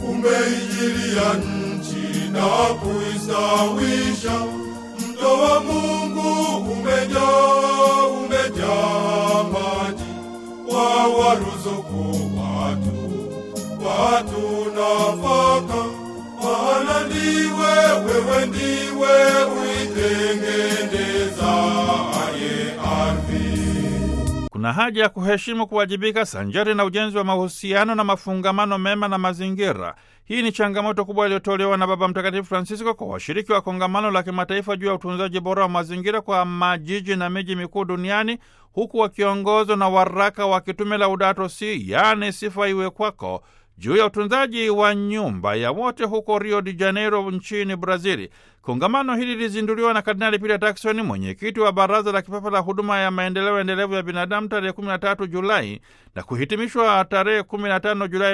umeinjilia nchi na kuistawisha. Mto wa Mungu umejaa, umejaa maji, wawaruzuku watu, watu nafaka, maana ndiwe, wewe ndiwe uitengenezaye ardhi. Kuna haja ya kuheshimu, kuwajibika sanjari na ujenzi wa mahusiano na mafungamano mema na mazingira. Hii ni changamoto kubwa iliyotolewa na Baba Mtakatifu Francisco kwa washiriki wa kongamano la kimataifa juu ya utunzaji bora wa mazingira kwa majiji na miji mikuu duniani, huku wakiongozwa na waraka wa kitume Laudato Si, yaani sifa iwe kwako, juu ya utunzaji wa nyumba ya wote huko Rio de Janeiro nchini Brazili. Kongamano hili lilizinduliwa na Kardinali Peter Turkson, mwenyekiti wa Baraza la Kipapa la Huduma ya Maendeleo Endelevu ya Binadamu, tarehe 13 Julai na kuhitimishwa tarehe 15 Julai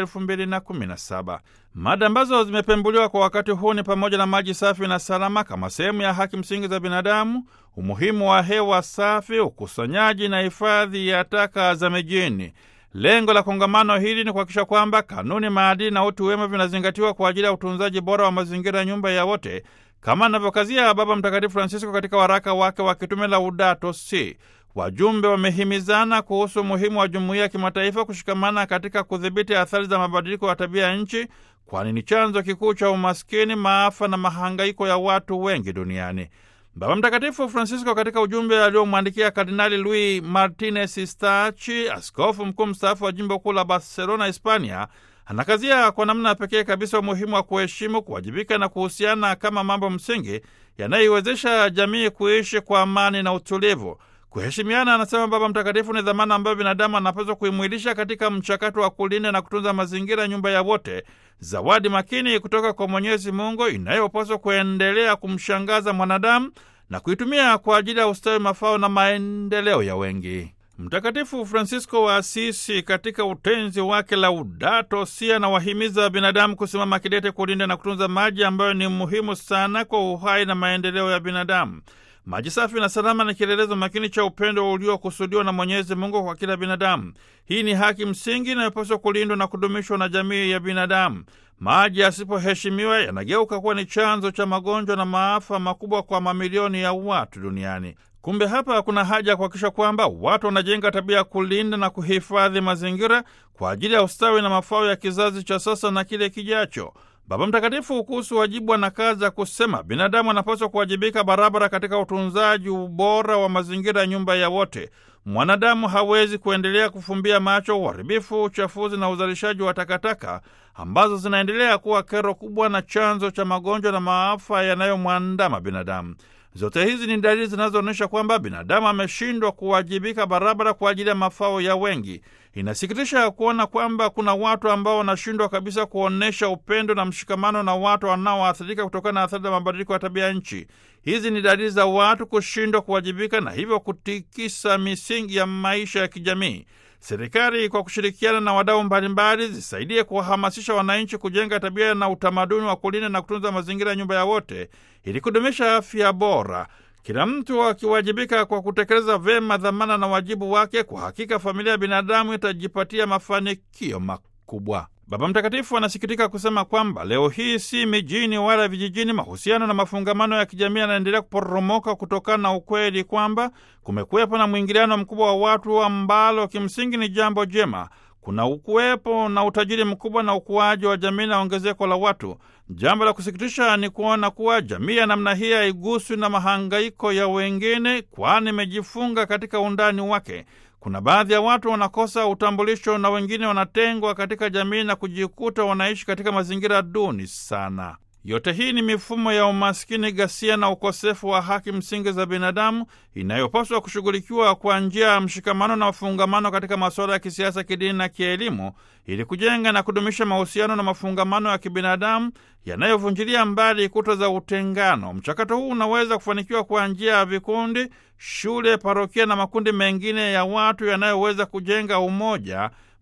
2017. Mada ambazo zimepembuliwa kwa wakati huu ni pamoja na maji safi na salama kama sehemu ya haki msingi za binadamu, umuhimu wa hewa safi, ukusanyaji na hifadhi ya taka za mijini. Lengo la kongamano hili ni kuhakikisha kwamba kanuni, maadili na utu wema vinazingatiwa kwa ajili ya utunzaji bora wa mazingira ya nyumba ya wote, kama anavyokazia Baba Mtakatifu Francisco katika waraka wake wa kitume Laudato Si. Wajumbe wamehimizana kuhusu umuhimu wa jumuiya ya kimataifa kushikamana katika kudhibiti athari za mabadiliko ya tabia ya nchi, kwani ni chanzo kikuu cha umaskini, maafa na mahangaiko ya watu wengi duniani. Baba Mtakatifu Francisco katika ujumbe aliomwandikia Kardinali Luis Martinez Stachi, askofu mkuu mstaafu wa jimbo kuu la Barcelona, Hispania, anakazia kwa namna ya pekee kabisa umuhimu wa kuheshimu, kuwajibika na kuhusiana kama mambo msingi yanayoiwezesha jamii kuishi kwa amani na utulivu. Kuheshimiana, anasema Baba Mtakatifu, ni dhamana ambayo binadamu anapaswa kuimwilisha katika mchakato wa kulinda na kutunza mazingira, nyumba ya wote, zawadi makini kutoka kwa Mwenyezi Mungu inayopaswa kuendelea kumshangaza mwanadamu na kuitumia kwa ajili ya ustawi, mafao na maendeleo ya wengi. Mtakatifu Francisco wa Asisi katika utenzi wake Laudato Si anawahimiza binadamu kusimama kidete kulinda na kutunza maji ambayo ni muhimu sana kwa uhai na maendeleo ya binadamu. Maji safi na salama ni kielelezo makini cha upendo uliokusudiwa na Mwenyezi Mungu kwa kila binadamu. Hii ni haki msingi inayopaswa kulindwa na kudumishwa na jamii ya binadamu. Maji yasipoheshimiwa yanageuka kuwa ni chanzo cha magonjwa na maafa makubwa kwa mamilioni ya watu duniani. Kumbe hapa kuna haja ya kuhakikisha kwamba watu wanajenga tabia ya kulinda na kuhifadhi mazingira kwa ajili ya ustawi na mafao ya kizazi cha sasa na kile kijacho. Baba Mtakatifu kuhusu wajibu anakaza kusema binadamu anapaswa kuwajibika barabara katika utunzaji ubora wa mazingira ya nyumba ya wote. Mwanadamu hawezi kuendelea kufumbia macho uharibifu, uchafuzi na uzalishaji wa takataka ambazo zinaendelea kuwa kero kubwa na chanzo cha magonjwa na maafa yanayomwandama binadamu. Zote hizi ni dalili zinazoonyesha kwamba binadamu ameshindwa kuwajibika barabara kwa ajili ya mafao ya wengi. Inasikitisha kuona kwamba kuna watu ambao wanashindwa kabisa kuonyesha upendo na mshikamano na watu wanaoathirika kutokana na athari za mabadiliko ya tabia nchi. Hizi ni dalili za watu kushindwa kuwajibika na hivyo kutikisa misingi ya maisha ya kijamii. Serikali kwa kushirikiana na wadau mbalimbali zisaidie kuwahamasisha wananchi kujenga tabia na utamaduni wa kulinda na kutunza mazingira ya nyumba ya wote ili kudumisha afya bora. Kila mtu akiwajibika kwa kutekeleza vyema dhamana na wajibu wake, kwa hakika familia ya binadamu itajipatia mafanikio makubwa. Baba Mtakatifu anasikitika kusema kwamba leo hii si mijini wala vijijini, mahusiano na mafungamano ya kijamii yanaendelea kuporomoka kutokana na ukweli kwamba kumekuwepo na mwingiliano mkubwa wa watu, ambalo kimsingi ni jambo jema. Kuna ukuwepo na utajiri mkubwa na ukuaji wa jamii na ongezeko la watu. Jambo la kusikitisha ni kuona kuwa jamii ya namna hii haiguswi na mahangaiko ya wengine, kwani imejifunga katika undani wake. Kuna baadhi ya watu wanakosa utambulisho na wengine wanatengwa katika jamii na kujikuta wanaishi katika mazingira duni sana. Yote hii ni mifumo ya umaskini, ghasia na ukosefu wa haki msingi za binadamu inayopaswa kushughulikiwa kwa njia ya mshikamano na mafungamano katika masuala ya kisiasa, kidini na kielimu, ili kujenga na kudumisha mahusiano na mafungamano ya kibinadamu yanayovunjilia mbali kuta za utengano. Mchakato huu unaweza kufanikiwa kwa njia ya vikundi, shule, parokia na makundi mengine ya watu yanayoweza kujenga umoja,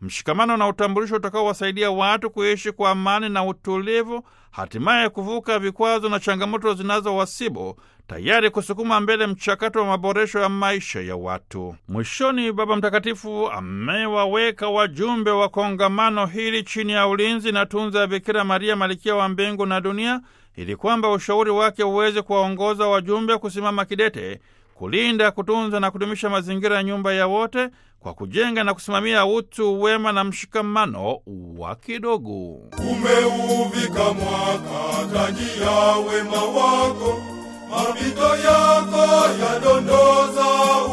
mshikamano na utambulisho utakaowasaidia watu kuishi kwa amani na utulivu, hatimaye kuvuka vikwazo na changamoto zinazowasibu, tayari kusukuma mbele mchakato wa maboresho ya maisha ya watu. Mwishoni, Baba Mtakatifu amewaweka wajumbe wa kongamano hili chini ya ulinzi na tunza ya Bikira Maria, Malkia wa mbingu na dunia, ili kwamba ushauri wake uweze kuwaongoza wajumbe kusimama kidete kulinda, kutunza na kudumisha mazingira ya nyumba ya wote kwa kujenga na kusimamia utu, wema na mshikamano wa kidogo. Umeuvika mwaka taji ya wema wako, mapito yako yadondoza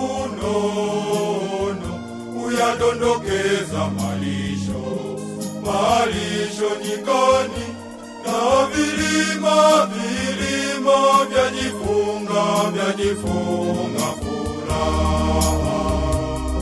unono, uyadondokeza malisho, malisho nyikani, na vilima vilima vyajifunga vyajifunga